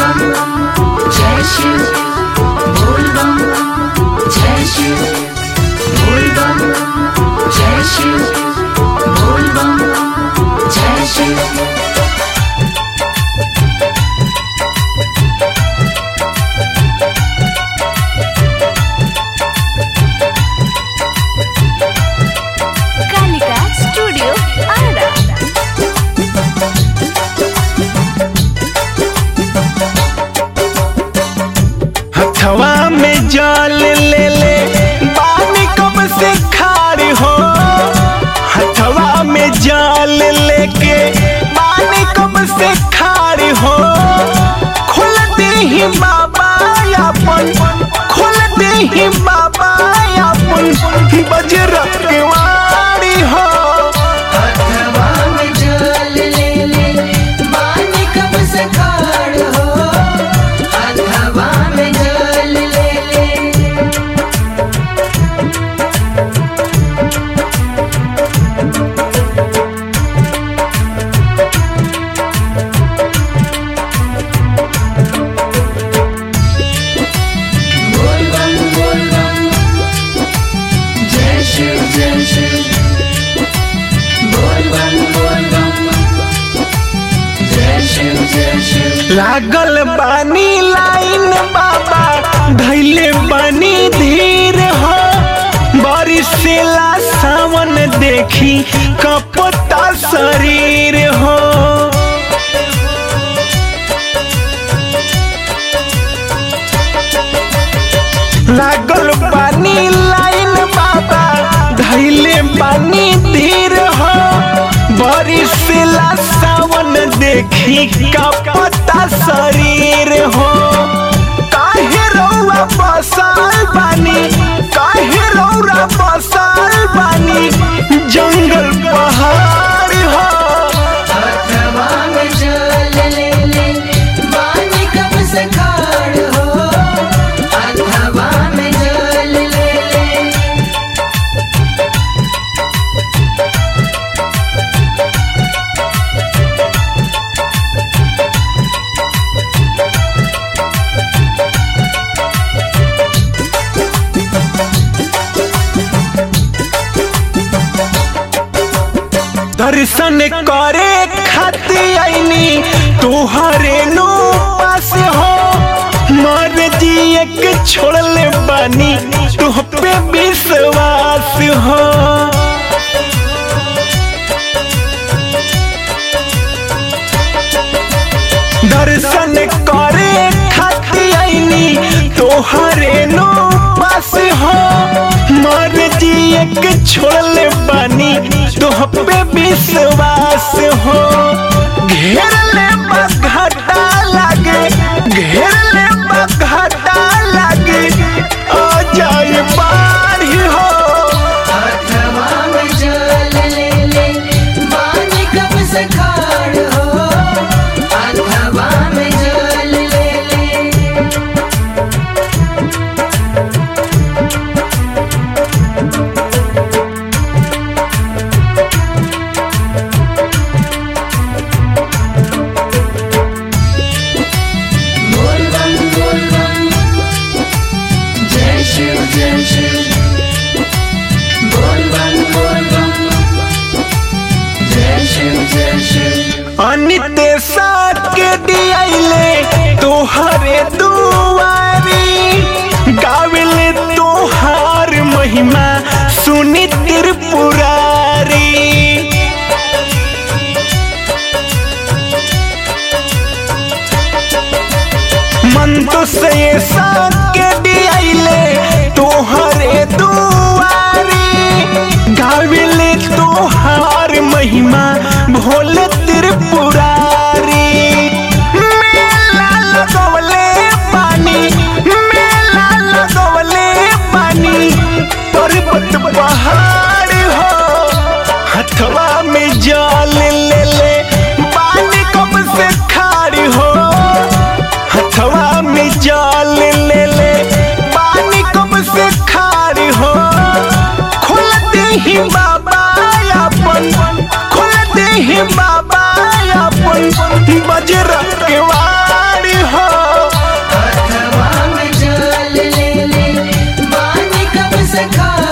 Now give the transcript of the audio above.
बम जय शिव बोल बम जय शिव बोल बम जय शिव बोल बम जय शिव कालिका स्टूडियो आरा हथवा में जल ले ले बानी कब से खारी हो हथवा में जल लेके बानी कब से खारी हो खोल दे ही बाबा अपन खोल दे ही बाबा अपन बजरा के वारी हो हवा में जल ले ले मानी कब से खाड़ हो हवा में जल ले ले बोल बम बोल बम जय शिव जय शिव बोल बम बोल बम जय शिव जय शिव लागल बानी लाइन बाबा धैले बानी धीर हो बरिसेला सावन देखी कपता शरीर हो लागल बानी लाइन बाबा धैले बानी धीर हो बरिसेला सावन देखी कपता शरीर हो काहे रौआ बसल बानी काहे रौरा बसल बानी जंगल पहाड़ हो हवा में जल ले ले मानी कब से खाड़ हो हवा में जल ले ले दर्शन करे खाती आईनी तोहरे नो पास हो मर जी एक छोड़ले बानी तुह पे विश्वास हो दर्शन करे खाती आईनी तोहरे नो पास हो मर जी एक छोड़ले बानी तुह पे विश्वास हो घेर ले घाटा लागे घेर ले घाटा लागे आ जाए बाढ़ हो हवा में जल ले ले मानी कब से खाड़ हो हवा में जल ले ले बोल बम बोल बम जय शिव जय शिव बोल बम बोल बम जय शिव जय शिव अनितेशा के दियाइले तोहरे दुआरी गाविले तोहार महिमा सुनी त्रिपुरारी मन तो से के दियाइले तोहरे दुआरी गाविले तोहार महिमा भोले त्रिपुरारी मेला लगवले पानी मेला लगवले पानी पर्वत पहाड़ हो हथवा में जल ले ले पानी कब से खाड़ी हो हथवा में जल ले ले पानी कब से खाड़ी हो खोल दे ही बाबा अपन खोल दे ही बाबा अपन बजरा के वारी हो से खाड़